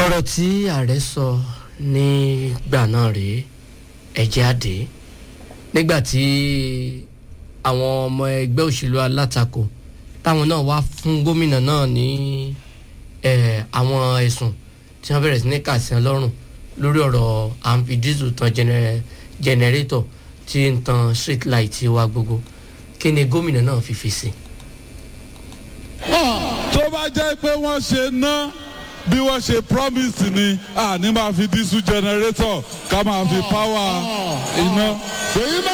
ọ̀rọ̀ tí ààrẹ sọ nígbà náà rèé ẹ̀jẹ̀ àdé nígbà tí àwọn ọmọ ẹgbẹ́ òṣèlú alátakò táwọn náà wá fún gómìnà náà ní eh, àwọn ẹ̀sùn tí wọ́n bẹ̀rẹ̀ sí ní kàṣẹ́ lọ́rùn lórí ọ̀rọ̀ à ń fi dísù tan jẹnẹ- jẹnẹrétọ̀ tí ń tan street light wa gbogbo kí ni gómìnà náà fi fi sí. tó bá jẹ́ pé wọ́n ṣe ná bí wọ́n ṣe promise ni àní máa fi dísù generator ká máa fi power iná. Ṣèyí